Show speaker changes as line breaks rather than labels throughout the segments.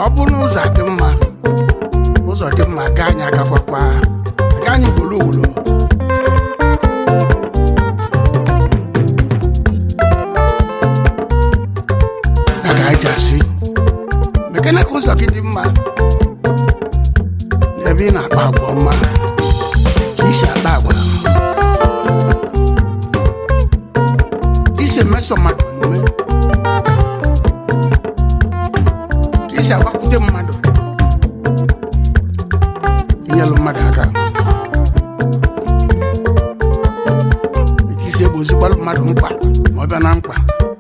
ọ bụrụ na ụzọ dị mma ụzọ dị mma ga anyị agakwakwa aga anyị wolo wolo ya ka anyị ji asị mekene ka ụzọ gị dị mma n'ebe ị na-akpa agwa ọma ka isi akpa agwa ka isi emeso mmadụ omume ka isi agbakwute mmadụ inyelụ mmadụ aka ka isi egbozigbalụ mmadụ mkpa ma ọ bịa na mkpa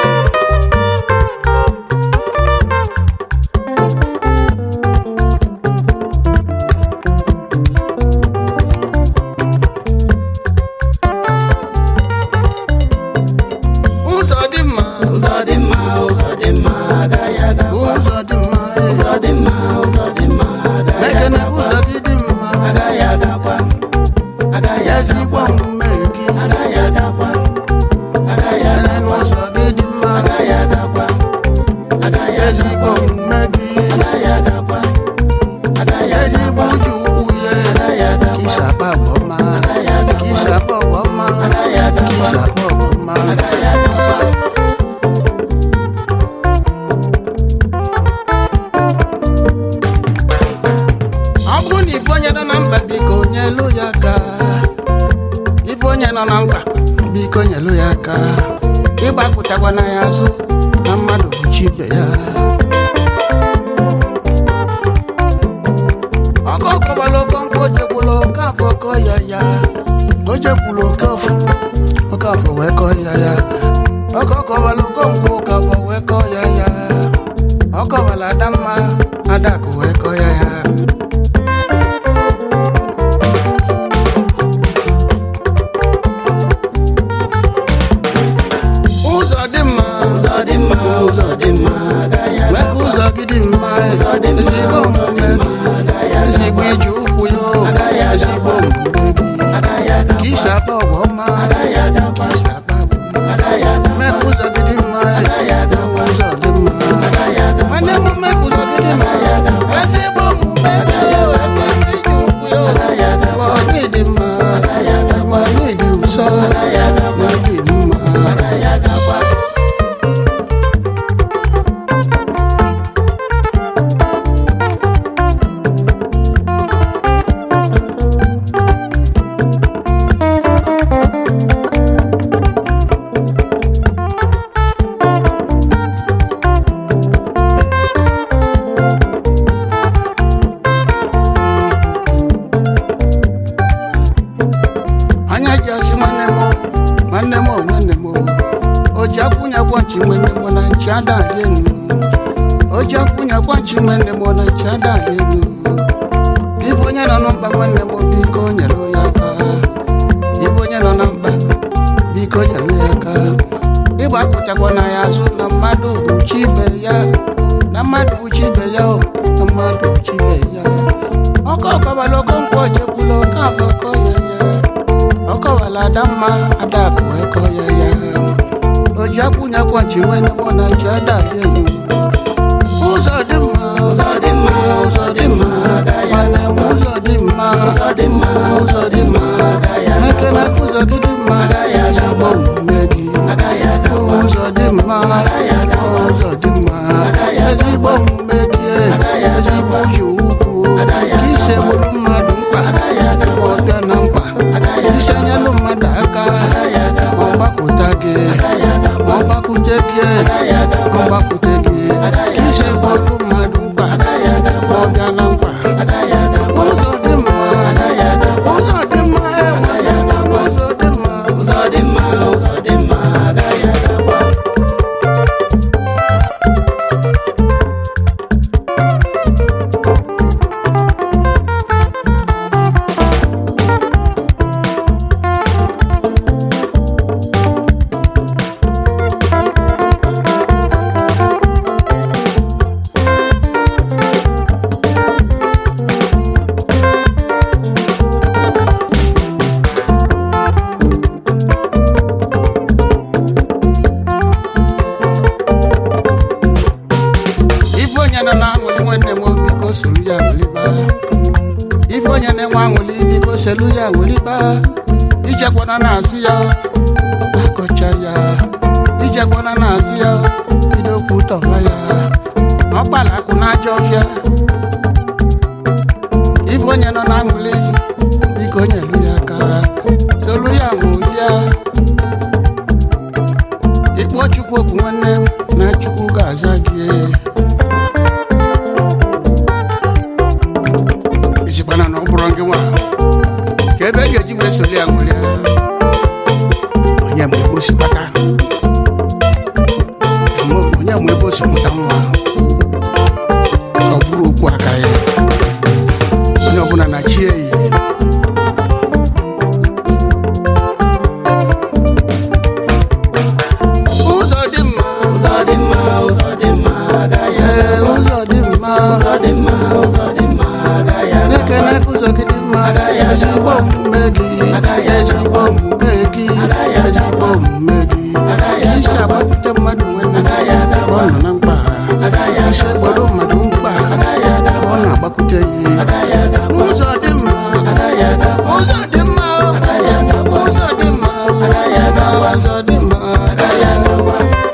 ụzọ dị mma
ụzọ dị mma ụzọ dị mma agaghị agakwa
ụzọ dị mma
ụzọ dị mma ụzọ dị mma agaghị
mekene
agakwa
ụzọ gị dị mma
agaghị agakwa agaghị
ezigbo
agakwa
omume gị
agaghị agakwa agaghị
mekene
agakwa
n'ụzọ gị dị mma
agaghị agakwa agaghị
ezigbo
agakwa
omume gị
agaghị agakwa agaghị
ezigbo
agakwa
uche ukwu ya
agaghị
ka isi
agakwa
akpa agwa ọma ka isi akpa agwa ọma
agaghị
ka isi
agakwa
akpa agwa ọma
agaghị agakwa
ọ bụrụ na ife onye nọ na mba biko nyelu ya aka ife onye nọ na mkpa biko nyelu ya aka ịgbapụtakwana ya azụ na mmadụ bụ chi ibe ya ọkọ kọbala okonkwo jekwula oke afọ kọ ya ya o jekwula oke afọ oke afọ wee kọ ya ya ọkọ kọbala okonkwo oke afọ wee kọ ya ya ọkọbala adamma adakụ wee kọ ya ya ụzọ dị mma
ụzọ dị mma ụzọ dị mma agaghị
mee ka ụzọ gị dị mma
Ụzọ dị mma,
ezigbo
ụzọ dị
omume
mma, agaghị
gị ezigbo iji ụkwụ
Agaghị
ya
aga.
ezigbo omume gị
agaghị
ka
agakwa
isi akpa ọgwụ ọma
agaghị
ka
agakwa
isi akpa agwa ọma
agaghị agakwa
mee ka ụzọ gị dị mma
Agaghị aga.
ụzọ dị mma
agaghị agakwa
nwanne m mee ka ụzọ gị dị mma ezigbo omume gị ezigbo iji ụkwụ ya
agaghị agakwa
ma onye dị mma ma onye dị ụsọ
agaghị agakwa
ma dị mma
agaghị agakwa
anya ji asị nwanne m nwanne m nwanne m o ji akwụnya gwachi nwanne m na nchi adali enu o ji akwụnya gwachi nwanne m na nchi adali enu ife onye nọ na mkpa nwanne m biko nyere ya aka ife onye nọ na mkpa biko nyere ya aka ịgba akpụchakwa na ya azụ na mmadụ bụ chi ibe ya na mmadụ bụ chi ibe ya o na mmadụ bụ chi ibe ya ọkọ ọkọbala okonkwo chekwula oke afọ kọ ya ya ọkọwala adamma adakụ wee kọ ya ya o ji akwụnya kwọchi nwene mụ na nchi adali elu ụzọ dị mma
ụzọ dị mma ụzọ dị mma agaghị
nwanne m ụzọ dị mma
ụzọ dị mma
ụzọ dị mma
agaghị
ekele ka ụzọ gị dị mma
Agaghị aga.
ezigbo omume gị
agaghị agakwa
ụzọ dị mma ụzọ dị mma ezigbo omume gị ezigbo ji ukwu ka isi egburu mmadụ mkpa ma ọ bịa na mkpa isi anyalụ mmadụ aka ma ọ gbapụta gị ma ọ gbakwute gị ma ọ gbakwute gị ka isi egburu mmadụ mkpa ma ọ bịa na mkpa ụzọ dị mma ụzọ dị mma enwere ụzọ dị mma
ụzọ dị mma ụzọ dị mma agaghị agakwa
onye nọ na-aṅụli nwanne m biko soro ya ṅụliba ife onye na-enwe aṅụli biko selu ya ṅụliba ijekwana n'azụ ya akọcha ya ijekwana n'azụ ya bido kwutọba ya ọkpala akụ n'ajọ ọfịa ife onye nọ na-aṅụli biko nyelu ya aka solu ya ṅụlia ịkpọ chukwu okwu nwanne m na chukwu ga-aza gị isikwana na ọ bụrụ gị nwa ka ebe e ga-eji wee soli ya ṅụlia onye ma ebe o si kpata Emo- onye ma ebe o si mụta nwa ọ bụrụ okwu aka ya onye ọbụla na chi eyi ụzọ dị mma
ụzọ dị mma ụzọ dị mma agaghị
ee
agakwa
ụzọ dị mma
ụzọ dị mma ụzọ dị mma agaghị agakwa
na-ekene ka ụzọ gị dị mma
Agaghị aga
ezigbo
agba.
omume gị
Agaghị aga
ezigbo
agba.
omume gị
Agaghị aga
ezigbo
agba.
omume gị
Agaghị aga
isi
agba.
agbapụta mmadụ nwere
Agaghị aga
ọ
agba.
nọ na mkpa
Agaghị aga
isi
agba.
gboro mmadụ mkpa
Agaghị aga agba.
ọ na-agbakwute ya
agaghị agakwa
ụzọ dị mma
agaghị agakwa
ụzọ dị mma
agaghị agakwa
ụzọ dị mma
Agaghị aga agba.
ụzọ dị mma
agaghị agakwa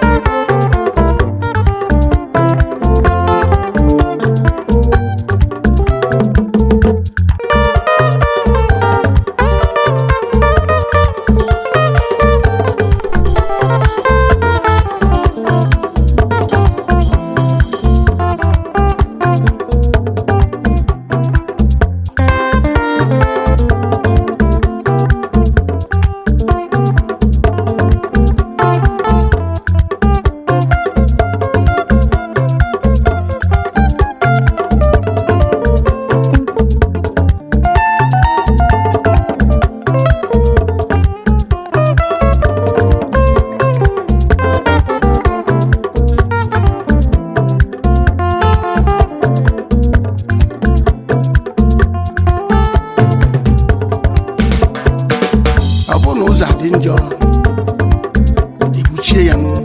ọ bụrụ na ụzọ dị njọ ikpuchie ya nụ.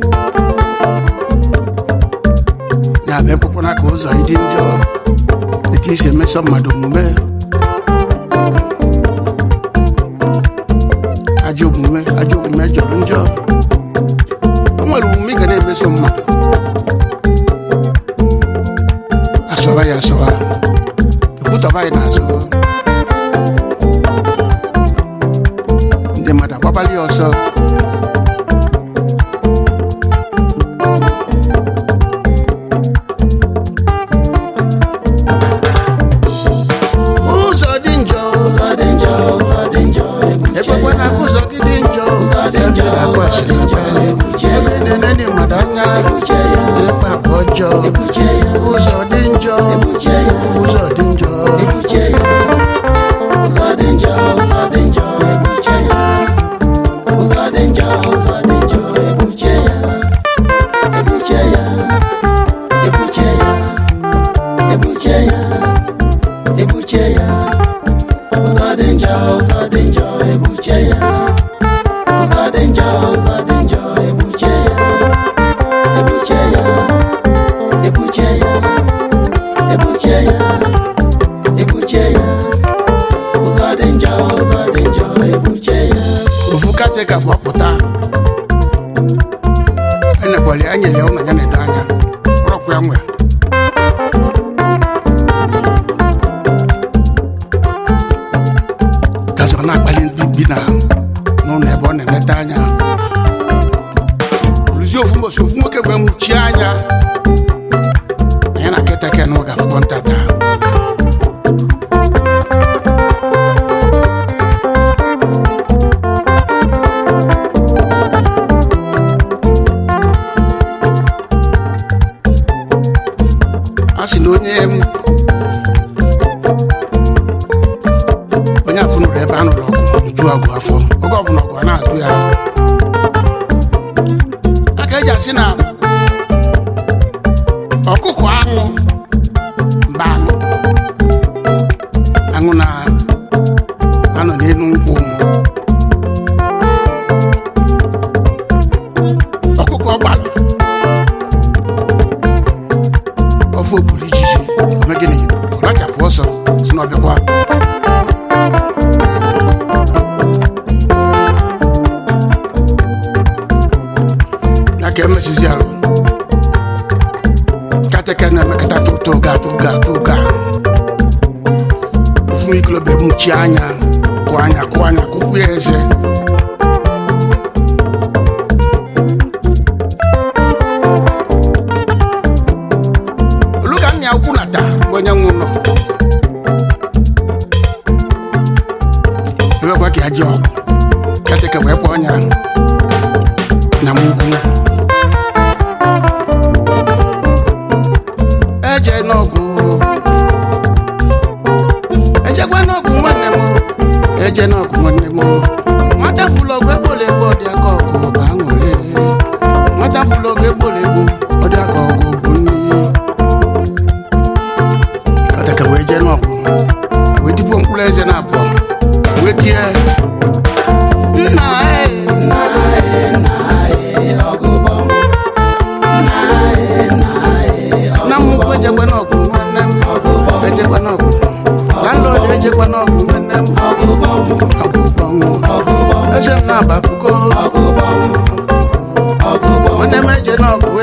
ya bụ ekwekwana ka ụzọ dị njọ etu isi emeso mmadụ omume ajọ omume ajọ omume jọrọ njọ o nwere omume ị ga na-emeso mmadụ asọba ya asọba ekwutọba ya n'azụ ndị mmadụ agbabali ya ọsọ ụzọ dị njọ
ụzọ dị njọ ụzọ dị njọ ebuche
ekwekwana
ya
ka ụzọ gị dị njọ
Ụzọ dị njọ,
Ebe na-akwa
ụzọ
asịrị
dị njọ,
abalị.
ebuche
ebe na-ene ndị mmadụ anya
ebuche ya
ịkpa akpa ọjọọ
ebuche ya
ụzọ dị njọ
ebuche ya
ụzọ dị njọ
ebuche ya ụzọ dị njọ ụzọ dị njọ ebuche ya ụzọ dị njọ ụzọ dị njọ ebuche ya ebuche ya ebuche ya ebuche ya ebuche ya ụzọ dị njọ ụzọ dị njọ ebuche ya ụzọ dị njọ ụzọ dị njọ ebuche ya ebuche ya ebuche ya ebuche ya ebuche ya ụzọ dị njọ ụzọ dị njọ ebuche ya
ofu katịka bụ ọpụta enekwali anyere ya ụlọ ya na-edo anya rọkwa ya nwe gazi ọ na-akpali ndị bi na n'ụlọ ebe ọ na-eleta anya rụzie ofu mbọsi ofu nwoke wee nwuchie anya anya na keteke na ụga afụkọ ntata a sị na onye onye afọ nụrụ ebe a nụrụ ọgụ ju ọgụ afọ oge ọbụla ọgụ a na-azụ ya aka eji asị na ọkụkọ aṅụ mba aṅụ aṅụ na anọ n'elu nkwụ ọkụkọ gbalụ ofe oburu ijiji ome gịnị ọ rachapụ ọsọ si na ọbịakwa ya ka emesizi arụ kateke na-emekọta tụtụ ga tụga tụga ofu ikolobe mụchie anya kụ anya kụ anya kụkwu ya eze oluga nna ya ukwu na taa bụ onye nwe ụlọ ewekwa ka ya ji ọgụ kateke wee kpọọ ọnya na mugwu eje n'ọgwụ ejekwa n'ọgwụ nwanne m eje n'ọgwụ nwanne m nwata fụlụ ọgwụ egbole egbu ọdị aka ọgwụ bụ aṅụrị nwata fụlụ ọgwụ egbole egbu ọdị aka ọgwụ bụ nni kataka wee jee n'ọgwụ wee tipuo mkpụrụ eze na abụọ wee tie nna ee na mmụkwu ejekwa n'ọgwụ nwanne m ejekwa n'ọgwụ landlord ejekwa n'ọgwụ nwanne m ọgwụ bọnwụ eze m na-abapugo nwanne m eje n'ọgwụ